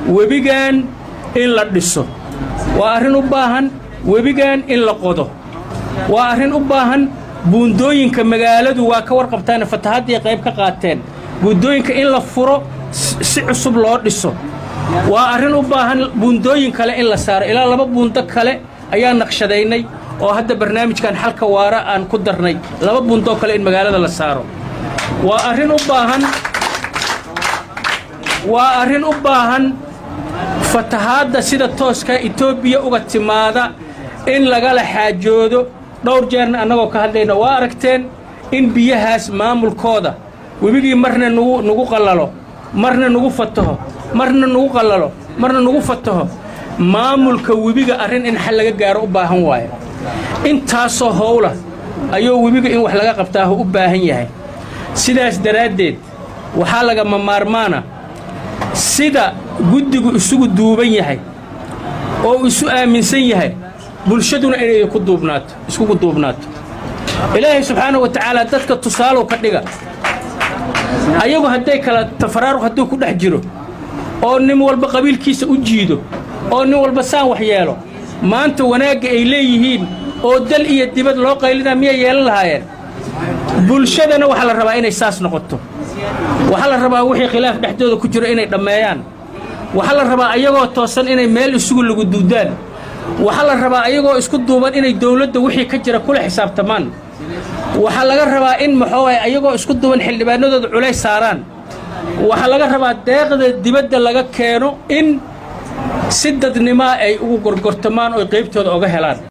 webigan in la dhiso waa arrin u baahan webigan in la qodo waa arrin u baahan buundooyinka magaaladu waa ka warqabtaane fatahaddii qayb ka qaateen buundooyinka in la furo si cusub loo dhiso waa arrin u baahan buundooyin kale in la saaro ilaa laba buundo kale ayaa naqshadaynay oo hadda barnaamijkan xalka waara aan ku darnay laba buundoo kale in magaalada la saaro waa arrin u baahan waa arrin u baahan fatahaadda sida tooska etoobiya uga timaada in lagala xaajoodo dhowr jeerna annagoo ka hadlayna waa aragteen in biyahaas maamulkooda webigii marna nugu nugu qallalo marna nugu fataho marna nugu qallalo marna nugu fataho maamulka webiga arrin in xal laga gaaro u baahan waayo intaasoo howla ayuu webiga in wax laga qabtaahu u baahan yahay sidaas daraaddeed waxaa lagama maarmaana sida guddigu isugu duuban yahay oo isu aaminsan yahay bulshaduna inay ku duubnaato iskugu duubnaato ilaahay subxaanahu wa tacaala dadka tusaalow ka dhiga ayagu hadday kala tafaraaruq hadduu ku dhex jiro oo nin walba qabiilkiisa u jiido oo nin walba saan wax yeelo maanta wanaagga ay leeyihiin oo dal iyo dibad loo qaylinaa miyay yeelan lahaayeen bulshadana waxaa la rabaa inay saas noqoto waxaa la rabaa wixii khilaaf dhexdooda ku jiro inay dhammeeyaan waxaa la rabaa ayagoo toosan inay meel isugu lagu duudaan waxaa la rabaa ayagoo isku duuban inay dawladda wixii ka jira kula xisaabtamaan waxaa laga rabaa in maxoogaye ayagoo isku duuban xildhibaanadooda culays saaraan waxaa laga rabaa deeqda dibadda laga keeno in si dadnimaa ay ugu gorgortamaan oy qaybtooda oga helaan